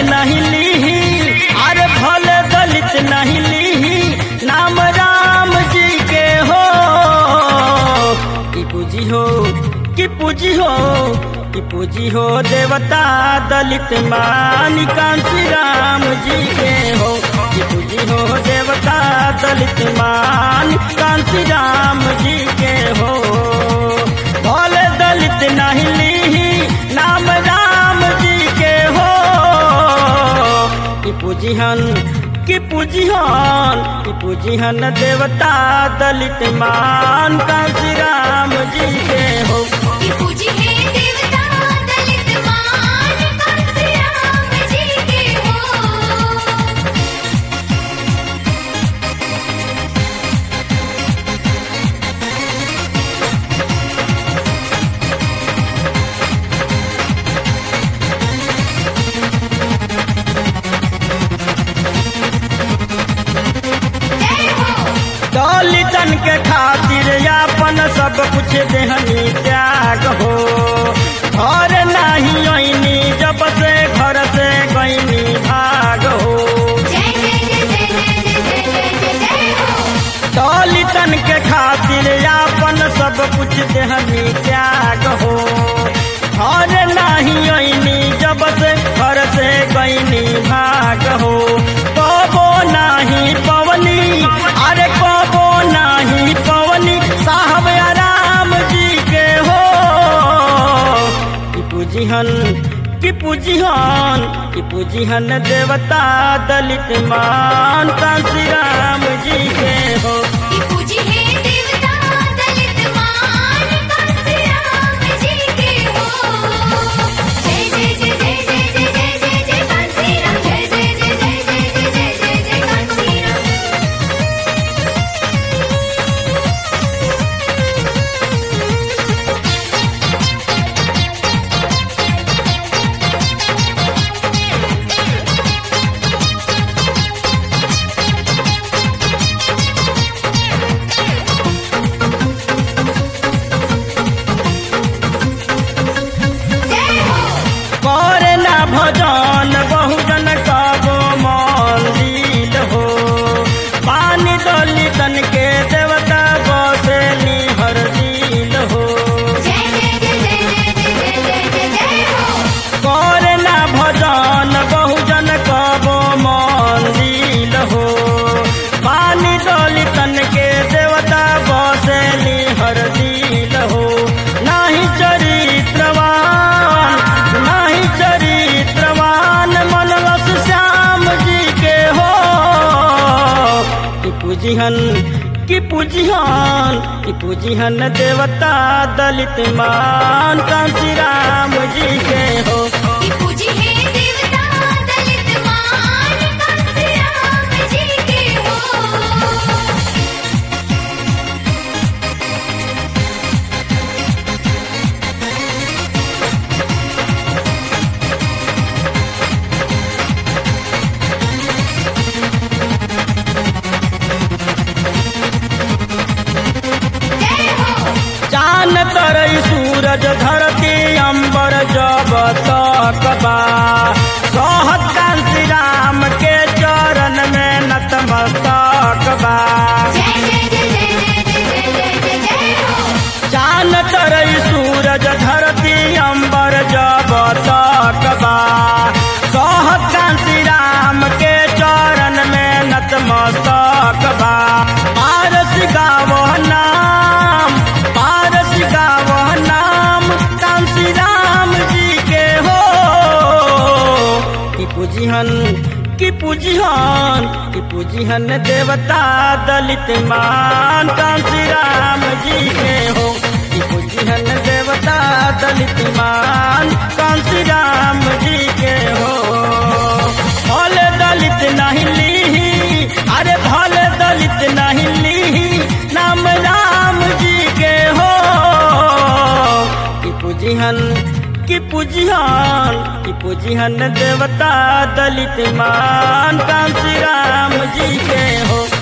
नहीं लीही अरे भले दलित नहीं लीही नाम राम जी के हो कि पूजी हो कि पूजी हो कि पूजी हो देवता दलित मान कांसी राम जी के हो कि पूजी हो देवता दलित मान कांसी राम जी के हो भोले दलित नहीं लीही नाम राम जी के हो कि पूजिहन कि पूजिहन कि पूजिहन देवता दलित मान कांसी राम जी के हो कि पूजी है देवता दलित मान कांसी राम जी के हो जय हो दलितन के खातिर यापन सब कुछ देहनी त्याग हो घर नहीं ऐनी जब से घर से गईनी भाग हो जय जय जय जय जय जय जय जय जय हो दलितन के खातिर यापन सब कुछ देहनी त्याग हो घर नहीं ऐनी जब से घर से गईनी भाग हो कबो नहीं पवनी अरे कबो नहीं पवनी साहब आराम जी के हो कि पूजिहन कि पूजिहन कि पूजिहन देवता दलित मान कांसी राम जी के हो कि पूजी है देवता दलित मान कांसी राम जी के हो जय जय जय जय जय जय जय जय जय कांसी राम जय जय जय जय जय जय जय जय जय कांसी राम जय हो करे ना भजन बहुजन कबो मंदिर हो पानी दलितन के देवता बसे निहर दिल हो जय जय जय जय जय जय जय जय जय हो करे ना भजन बहुजन कबो मंदिर हो पानी दलितन के देवता बसे निहर दिल हो नाही चरित्रवान नाही चरित्रवान मनलस श्याम जी के हो कि पूजिहन कि पूजिहन कि पूजिहन देवता दलित मान कांसी राम जी के हो कि पूजी है देवता दलित मान कांसी राम जी के हो जय हो चान तरई सूरज धरती अंबर जब तक बा सोहत कांसी राम के चरण में नतमस्तक बा जय जय जय जय जय जय जय जय जय हो चान तरई सूरज धरती अंबर जब तक बा सोहत कांसी राम के चरण में नतमस्तक बा पारस गावो नाम पारस गावो नाम कांसी राम जी के हो कि पूजिहन कि पूजिहन कि पूजिहन देवता दलित मान कांसी राम जी के हो कि पूजिहन देवता दलित मान कांसी राम जी के हो भले दलित नहीं लीही अरे भले दलित नहीं लीही नाम राम जी के हो कि पूजिहन कि पूजिहन कि पूजिहन देवता दलित मान कांसी राम जी के हो